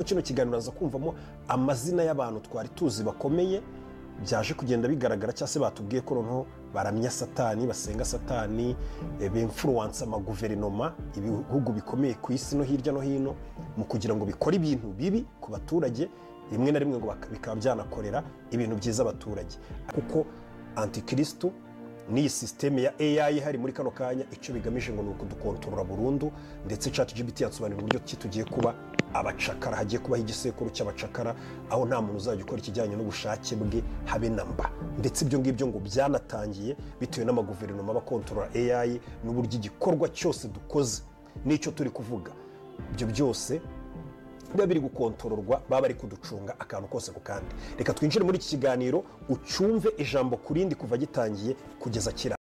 kino kiganiro uraza kumvamo amazina y'abantu twari tuzi bakomeye byaje kugenda bigaragara cyangwa se batubwiye ko noneho baramya satani basenga satani bimfuruwansa amaguverinoma ibihugu bikomeye ku isi no hirya no hino mu kugira ngo bikore ibintu bibi ku baturage rimwe na rimwe ngo bikaba byanakorera ibintu byiza abaturage kuko antikirisitu n'iyi sisiteme ya AI ihari muri kano kanya icyo bigamije ngo ni ukudukontorora burundu ndetse chat GPT yasobanurira uburyo ki tugiye kuba abacakara hagiye kubaho igisekuru cy'abacakara aho nta muntu uzajya ukora ikijyanye n'ubushake bwe habe na mba ndetse ibyo ngibyo ngo byanatangiye bitewe n'amaguverinoma abakontorora AI n'uburyo igikorwa cyose dukoze n'icyo turi kuvuga ibyo byose biba biri gukontororwa baba bari kuducunga akantu kose ku kandi reka twinjire muri iki kiganiro ucyumve ijambo ku rindi kuva gitangiye kugeza kiranga